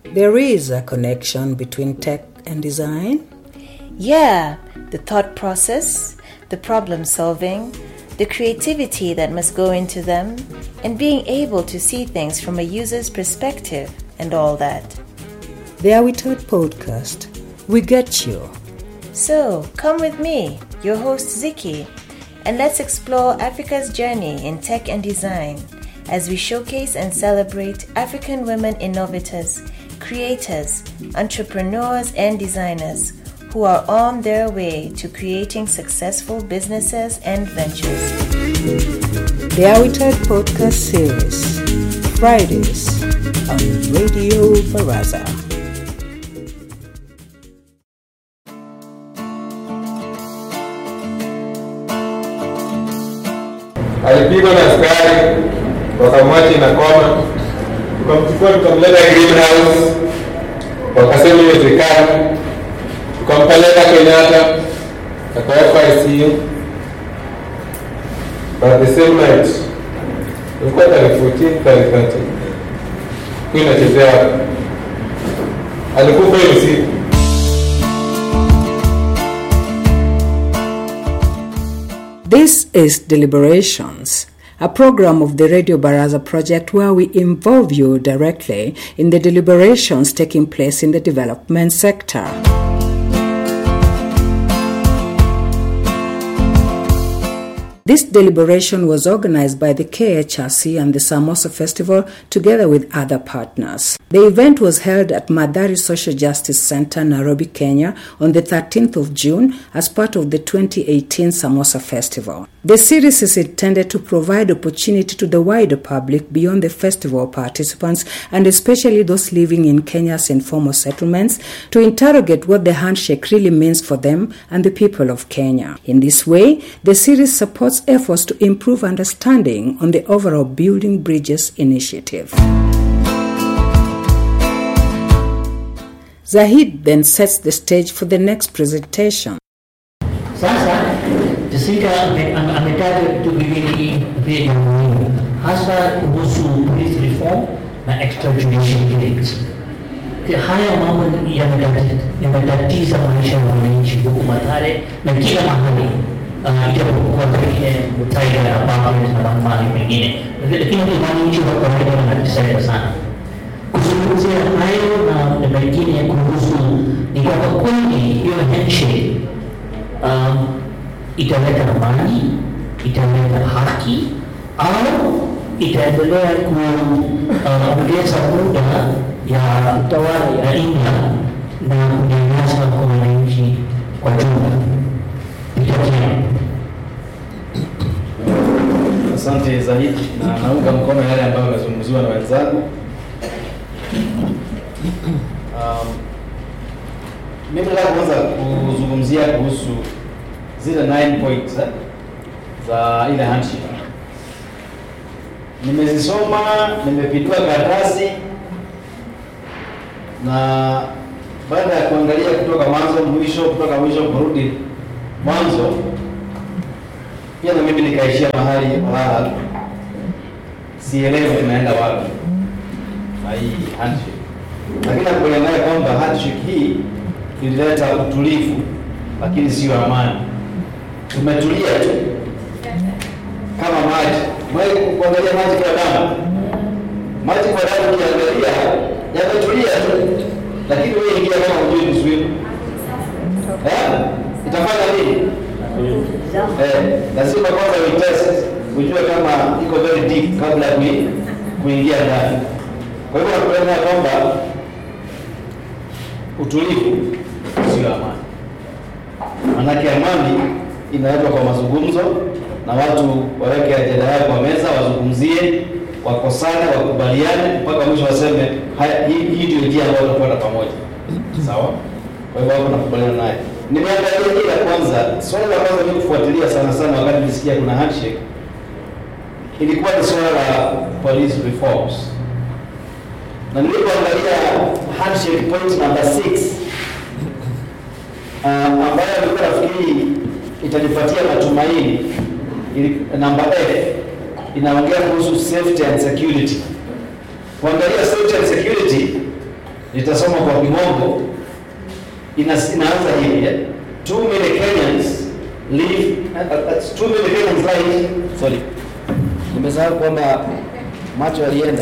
There is a connection between tech and design. Yeah, the thought process, the problem solving, the creativity that must go into them, and being able to see things from a user's perspective and all that. The Are We Taught podcast. We get you. So, come with me, your host Ziki, and let's explore Africa's journey in tech and design as we showcase and celebrate African women innovators, creators, entrepreneurs, and designers who are on their way to creating successful businesses and ventures. The Are We Taught podcast series. Fridays on Radio Baraza. alipigwa na askari wakamwacha na koma, tukamchukua tukamleta greenhouse, wakasema iwezekani, tukampeleka Kenyatta akawekwa ICU. But the same night ilikuwa tarehe 14 tarehe 13 kuwa inachezea, alikufa hiyo siku. This is Deliberations, a program of the Radio Baraza project where we involve you directly in the deliberations taking place in the development sector. This deliberation was organized by the KHRC and the Samosa Festival together with other partners. The event was held at Madari Social Justice Center, Nairobi, Kenya on the 13th of June as part of the 2018 Samosa Festival. The series is intended to provide opportunity to the wider public beyond the festival participants and especially those living in Kenya's informal settlements to interrogate what the handshake really means for them and the people of Kenya. In this way, the series supports efforts to improve understanding on the overall Building Bridges initiative. Zahid then sets the stage for the next presentation. Sasa Jessica ame- ame- ametaja vitu viwili vya muhimu hasa kuhusu police reform na extrajudicial killings. Ki- Haya mambo yametati- yametatiza maisha ya wananchi huku Mathare na kila mahali Ah, ijapokuwa pengine Mutaiga na Bangladesh na mahali pengine, lakini wananchi wa kawaida wanateseka sana kuzungumzia hayo na na mengine kuhusu ni kwamba kweli hiyo handshake um, italeta amani, italeta haki au itaendelea kuongeza muda ya utawala ya India na kunyanyasa kwa wananchi kwa jumla. Itakia. Asante Zahid, na naunga mkono yale ambayo yamezungumziwa na wenzangu. Um, mimi nataka kwanza kuzungumzia kuhusu zile 9 points eh, za ile handshake. Nimezisoma, nimepindua karatasi na baada ya kuangalia kutoka mwanzo mwisho, kutoka mwisho kurudi mwanzo, pia na mimi nikaishia mahali wala sielewi tunaenda wapi na hii handshake, lakini nakubaliana naye kwamba handshake hii ilileta utulivu, lakini sio amani. Tumetulia tu kama maji. Mwahi kuangalia maji kwa damu, maji kwa damu ukiangalia yametulia tu, lakini wewe ingia kama hujui ni swim eh, itafanya nini? Eh, lazima kwanza uitest ujue kama iko very deep kabla ya kui- kuingia ndani. Kwa hivyo nakubaliana ya kwamba utulivu sio amani, manake amani inaletwa kwa mazungumzo na watu waweke ajenda yao kwa meza, wazungumzie, wakosane, wakubaliane mpaka mwisho waseme haya, hii hii ndio njia ambayo tutakwenda pamoja. Sawa? Kwa hivyo hapo nakubaliana naye. Nimeangalia hili la kwanza, swali la kwanza mimi kufuatilia sana sana wakati nilisikia kuna handshake ilikuwa ni swala la police reforms, na nilipoangalia handshake point number 6 uh, ambayo nilikuwa nafikiri itanipatia matumaini ili, namba F inaongea kuhusu safety and security. Kuangalia safety and security nitasoma kwa kimombo ina, inaanza hivi eh? Too many Kenyans live uh, uh, too many Kenyans live sorry, nimesahau kwamba macho yalienda.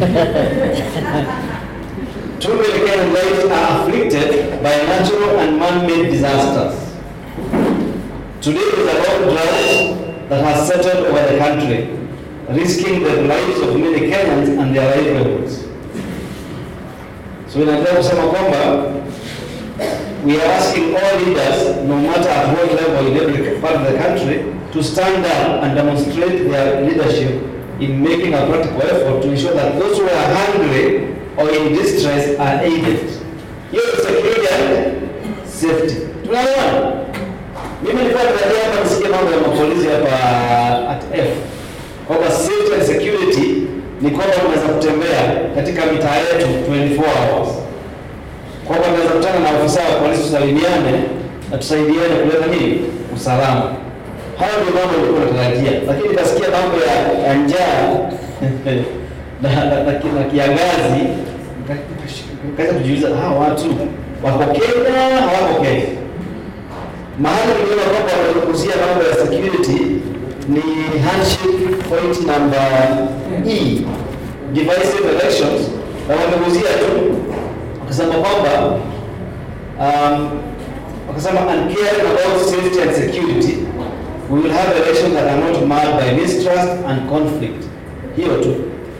Too many Kenyan lives are afflicted by natural and man-made disasters. Today is a long drought that has settled over the country, risking the lives of many Kenyans and their livelihoods. So inaendelea kusema kwamba we are asking all leaders, no matter at what level in every part of the country, to stand up and demonstrate their leadership in making a practical effort to ensure that those who are hungry or in distress are aided. Hiyo ni security and safety. Tunaelewana? Mimi nilikuwa natarajia hapa nisikie mambo ya mapolisi hapa at F. Kwamba safety and security ni kwamba tunaweza kutembea katika mitaa yetu 24 hours kwamba tunaweza kutana na ofisa wa polisi tusalimiane na tusaidiane kuleta nini usalama. Hayo ndio mambo nilikuwa natarajia, lakini nikasikia mambo ya, ya njaa na, na, na, ki- na kiangazi, nika- nikaanza kujiuliza hawa watu wako Kenya hawako Kenya? Mahali niliona kwamba wanazungumzia mambo ya security ni handshake point number E, divisive elections, na wameguzia tu wakasema kwamba um, wakasema and caring about safety and security we will have elections that are not marred by mistrust and conflict. Hiyo tu.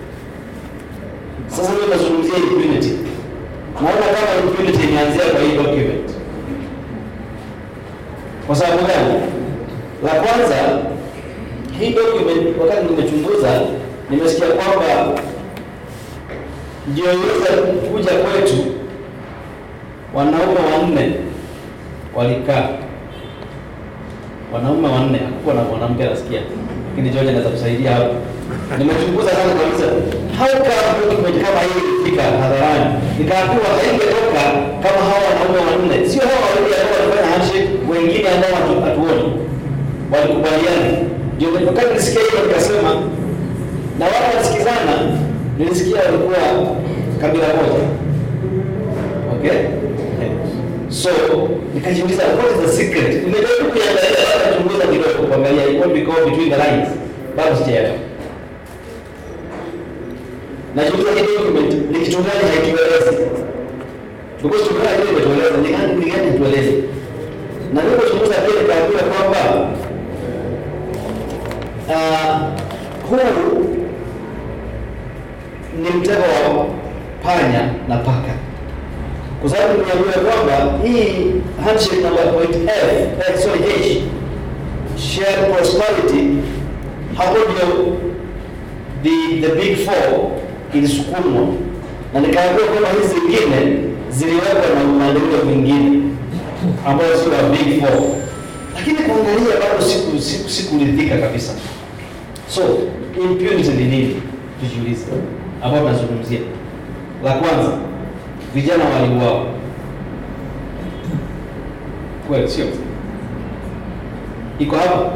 Sasa mimi nazungumzia impunity. Naona kama impunity imeanzia kwa hii document. Kwa sababu gani? La kwanza, hii document wakati nimechunguza nimesikia kwamba ndio iweza kuja kwetu wanaume wanne walikaa wanaume wanne, hakukuwa na mwanamke anasikia, lakini George anaweza kusaidia hapo. Nimechunguza sana kabisa, how come document kama hii ilifika hadharani? Nikaambiwa haingetoka kama hawa wanaume wanne, sio hawa wawili ambao walifanya handshake, wengine ambao hatu- hatuoni walikubaliana. Ndio wakati nisikia hiyo nikasema, na wale wanasikizana, nilisikia walikuwa kabila moja, okay So nikajiuliza what is the secret? Nimejaribu kuangalia hata kuchunguza kidogo kuangalia what we call between the lines. Bado sijaelewa. Najiuliza hii document ni kitu gani haituelezi? Because tukana kile imetueleza ni gani ni gani tueleze. Na nilipochunguza pia nikaambiwa kwamba uh, huu ni mtego wa panya na paka kwa sababu nimeambiwa kwamba hii handshake number point F, eh, sorry H, share prosperity, hapo ndio the, the big four ilisukumwa, na nikaambiwa kwamba hizi zingine ziliwekwa na maendeleo mengine ambayo sio ya big four, lakini kuangalia bado siku siku sikuridhika kabisa. So impunity ni nini? Tujiulize, ambao tunazungumzia la kwanza vijana waliuawa kweli, sio? Iko hapa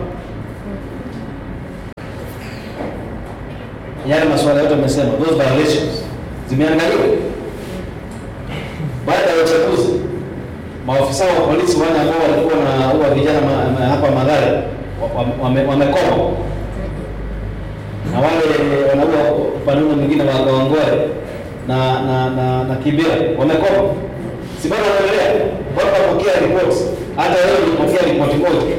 yale masuala yote amesema, those violations zimeangaliwa. Baada ya uchaguzi, maofisa wa polisi wale ambao walikuwa wanaua vijana ma, ma, hapa Mathare wamekoma wame, wame na wale wanaua upande mwingine wa Kawangware na na na, na Kibera wamekoma, si bado wanaendelea mpaka wapokea reports. Hata leo nilipokea ripoti moja.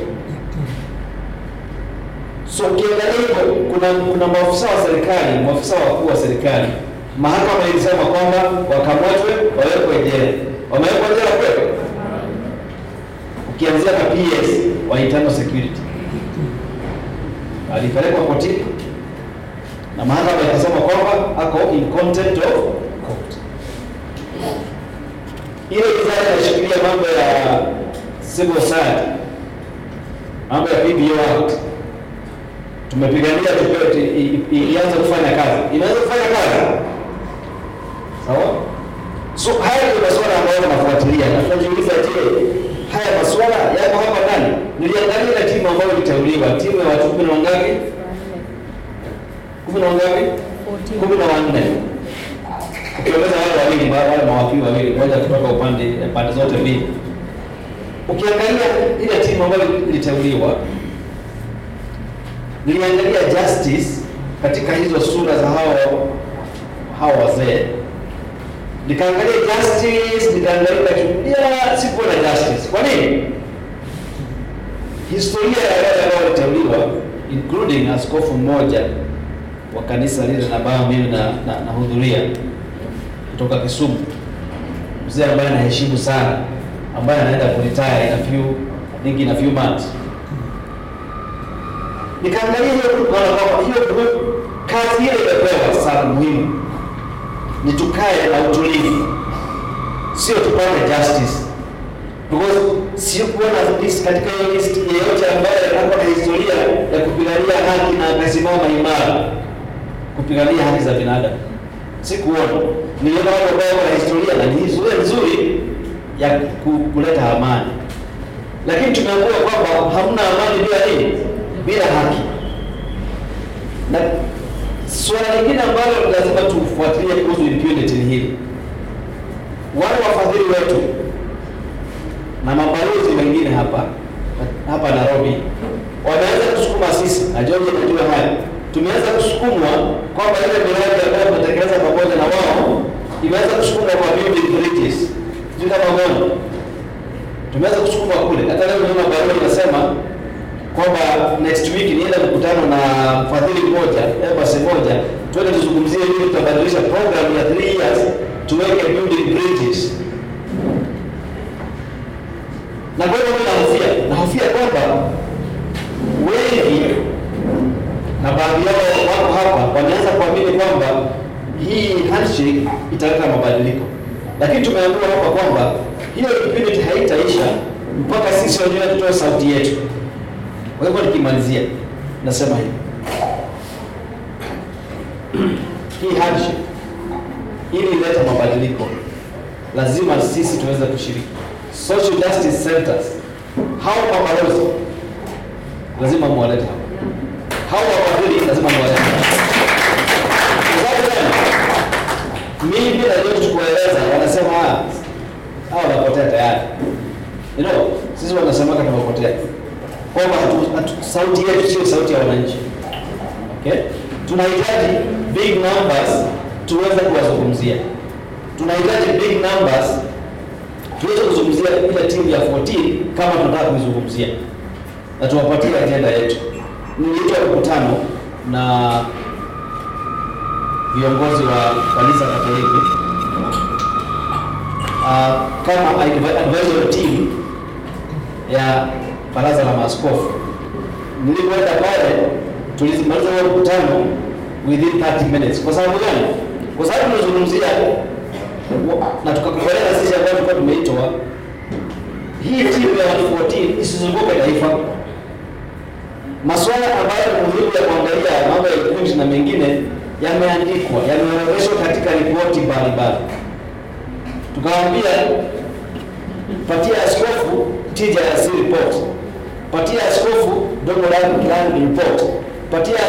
So ukiangalia hivyo, kuna kuna maafisa wa serikali, maafisa wakuu wa serikali, mahakama ilisema kwamba wakamatwe, wawekwe jela. Wamewekwa jela kweli? Ukianzia na PS wa internal security alipelekwa kotini na mahakama ikasema kwamba ako in contempt of court. Ile wizara inashikilia mambo ya civil society, mambo ya PBO Act, tumepigania tupewe i- i- ianze kufanya kazi, inaweza kufanya kazi sawa. So haya ndio masuala ambayo tunafuatilia na tunajiuliza, je, haya masuala yako hapa ndani? Niliangalia ile timu ambayo iliteuliwa, timu ya watu kumi na wangapi? kumi na wangapi? kumi na wanne ukiongeza wale wa wawili, wale mawakili wawili, mmoja kutoka upande pande zote mbili. Ukiangalia ile timu ambayo iliteuliwa, niliangalia justice katika hizo sura za hao hao wazee, nikaangalia justice, nikaangalia nikachukulia, sikuona justice. Kwa nini? Historia ya wale ambao waliteuliwa including askofu mmoja wa kanisa lile na ambayo mimi na, na, nahudhuria kutoka Kisumu, mzee ambaye naheshimu sana, ambaye anaenda kuretire in a few I think in a few months. Nikaangalia hiyo naona kwamba hiyo kazi ile imepewa sana muhimu ni tukae na utulivu, sio tupate justice because sio kuona list katika hiyo list yeyote ambaye ako na historia ya kupigania haki na akasimama imara kupigania haki za binadamu. Sikuona, niliona watu ambao wana historia na ni historia nzuri ya ku- kuleta amani, lakini tumeambiwa kwamba hamna amani bila nini? Bila haki. Na suala lingine ambalo lazima tufuatilie kuhusu impunity ni hili, wale wafadhili wetu na mabalozi wengine hapa hapa Nairobi wameanza kusukuma sisi na George najua haya, tumeanza kusukumwa kwamba ile miradi ambayo tunatekeleza pamoja na wao imeanza kusukumwa kwa building bridges, sijui kama umeona, tumeanza kusukumwa kule. Hata leo niona barua inasema kwamba next week nienda mkutano na mfadhili mmoja embassy moja, twende tuzungumzie hivi, tutabadilisha program ya 3 years tuweke building bridges na kwa hivyo nahofia nahofia kwamba wengi na baadhi yao wako hapa wameanza kuamini kwamba hii handshake italeta mabadiliko, lakini tumeambiwa hapa kwamba hiyo impunity haitaisha mpaka sisi wenyewe tutoe sauti yetu. Kwa hivyo nikimalizia, nasema hivi, hii handshake ili ilete mabadiliko, lazima sisi tuweze kushiriki social justice centers. Hao mabalozi lazima muwalete hapa, hao wafadhili lazima muwalete hapa. Kwa sababu gani? Mimi bila yote kueleza, wanasema ah, hao wanapotea tayari. You know, sisi wanasemaka tumepotea, kwamba hatu- hatu- sauti yetu sio sauti ya wananchi. Okay? Tunahitaji big numbers tuweze kuwazungumzia, tunahitaji big numbers tuweze kuzungumzia ile timu ya 14 kama tunataka kuizungumzia na tuwapatie ajenda yetu. Niliitwa mkutano na viongozi wa kanisa Katoliki uh, kama advi- advisory team ya baraza la maaskofu. Nilipoenda pale tulimaliza huo mkutano within 30 minutes. Kwa sababu gani? Kwa sababu tunazungumzia na tukakubaliana sisi ambao tulikuwa tumeitwa hii timu ya watu 14 isizunguke taifa. Masuala ambayo ni muhimu ya kuangalia mambo ya equity na mengine yameandikwa, yameorodheshwa katika ripoti mbalimbali. Tukawaambia patia askofu tija ya si report, patia askofu dogo land report, patia